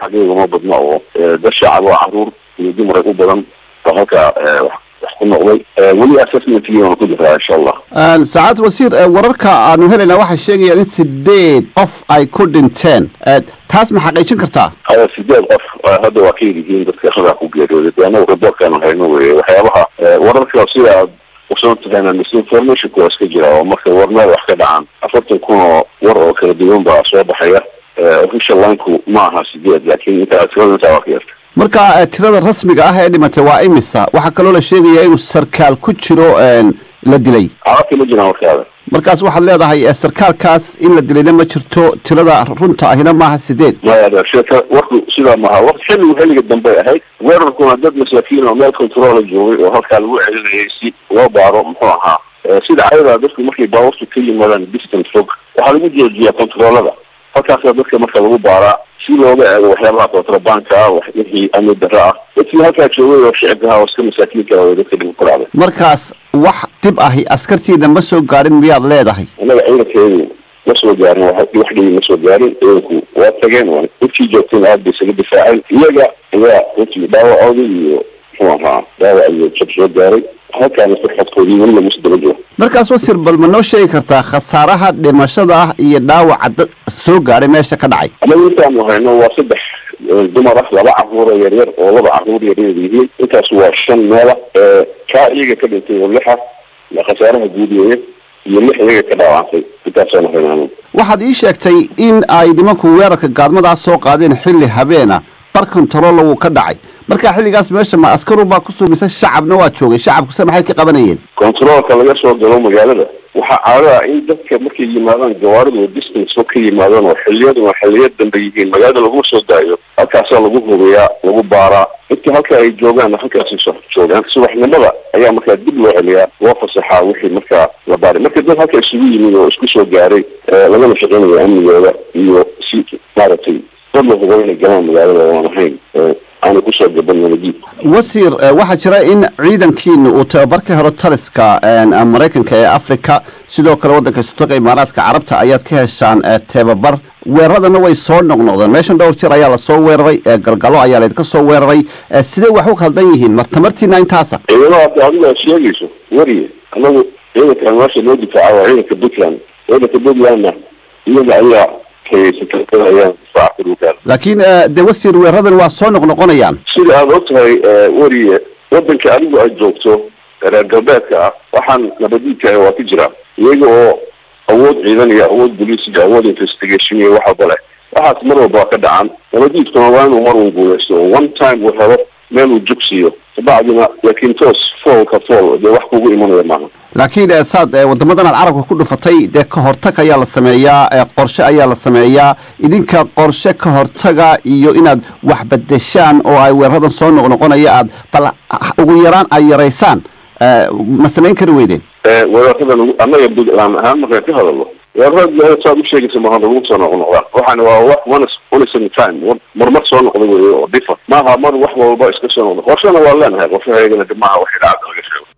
xaqiiga uma badna oo dad shacab oo caruur iyo dumar u badan oo halkaa wax ku noqday weli assessmentkiina waan ku jiraa insha allah sacaad wasiir wararka aanu helayna waxay sheegayaan in sideed qof ay ku dhinteen taas ma xaqiijin kartaa sideed qof hadda waa ka yirihiin dadka hadaa ku geeriyooday de anagu raboorkaanu hayno weye waxyaabaha wararka sida aad usoo taqaanaa misinformationka waa iska jira oo marka warmeel wax ka dhacaan afartan kun oo war oo kala duwan baa soo baxaya official lineku ma aha sideed laakiin intaa tirada intaa waa ka yarta marka tirada rasmiga ah ee dhimatay waa imisa waxaa kaloo la sheegaya inuu sarkaal ku jiro la dilay carabta ma jiraan warkaada markaas waxaad leedahay sarkaalkaas in la dilayna ma jirto tirada runta ahina maaha sideed maya sheeka warku sidaa maaha waqti xilligu xilliga dambey ahayd weerarkuna dad masaakiin oo meel controla joogay oo halkaa lagu celinayay si loo baaro muxuu ahaa sida cayadaa dadku markay baawartu ka yimaadaan distant fog waxaa lagu joojiyaa controlada halkaasa dadka marka lagu baaraa si looga eego waxyaabaha kontrabanka ah wixii amni darro ah dadkii halkaa joogay oo shicibkaha oo iska masaakiinka oo dadka dhib ku dhacday markaas wax dib ahi askartiina ma soo gaadhin miyaad leedahay annaga ciidankeedu ma soo gaarin wax dhibi ma soo gaarin ciidanku waa tageen waa intii joogteen aad bay isaga difaaceen iyaga ayaa runtii dhaawacoodii iyo muxuu ahaa dhaawac iyo jab soo gaaray halkaana farxadkoodii weli lagu sdaba jiro markaas wasir bal ma noo sheegi kartaa khasaaraha dhimashada ah iyo dhaawaca dad soo gaadhay meesha ka dhacay anagu intaanu hayno waa saddex dumar ah laba caruur oo yaryar oo laba caruur yaryar yihiin intaas waa shan meela kaa iyaga ka dhintay oo lixa khasaaraha guud weeye iyo lix iyaga ka dhaawacantay intaasaanu hayno waxaad ii sheegtay in ay nimanku weerarka gaadmadaas soo qaadeen xilli habeena bar controlo wuu ka dhacay marka xilligaas meesha ma askaru baa ku suumaysa shacabna waa joogay shacabkuse maxay ka qabanayeen controolka laga soo galo magaalada waxaa caado ah in dadka markay yimaadaan gawaaridu distance fog ka yimaadaan oo xiliyaduna xiliya dambe yihiin magaalada laguma soo daayo halkaasaa lagu hubiyaa lagu baaraa inta halka ay joogaan halkaasi joogaan subaxnimada ayaa markaa dib loo celiyaa loo fasaxaa wixii markaa la baaray marka dad halka isugu yimid oo isku soo gaaray lagana shaqeynayo amnigooda iyo si maaragtay dad la hubo inay galaan magaalada oan ahayn aana kusoo gaban nabadiid wasiir waxaa jira in ciidankiina uu tababar ka helo taliska maraykanka ee africa sidoo kale waddanka istoga imaaraadka carabta ayaad ka heshaan tababar weeraradana way soo noqnoqdeen meeshan dhowr jir ayaa lasoo weeraray galgalo ayaa laydinka soo weeraray sidee wax u khaldan yihiin mar tamartiina intaasa ciidamada adiga aad sheegayso wariye anagu ciidankan meesha loo difaaca waa ciidanka puntland ciidanka puntlandna iyaga ayaa laakiin de wasiir weeradan waa soo noqnoqonayaan sida aada og tahay weriye wadanka adigu aad joogto reer galbeedka ah waxaan nabadiidka waa ku jira iyaga oo awood ciidan iyo awood boliis iyo awood investigation iyo wax walba leh waxaas mar walba waa ka dhacan nabadiidkuna waa inuu mar un guuleysto one time uu helo meel uu jugsiiyo kabacdina laakiin toos foolka fool dee wax kugu imanaya maaha laakiin saad wadamadan aad carabka ku dhufatay dee ka hortag ayaa la sameeyaa qorshe ayaa la sameeyaa idinka qorshe ka hortaga iyo inaad wax bedeshaan oo ay weeraradan soo noqnoqonaya aad bal ugu yaraan ay yaraysaan ma samayn kari weydeen weeraradan annaga puntland ahaan markaan ka hadalno weerarada saad u sheegaysa maaha lagu soo noqnoqdaan waxaana waa wax one one seven time marmar soo noqda wey oo difa maaha mar wax walba iska soo noqda qorshana waa leenahay qorshahaygana maaha wax idhaacada laga sheego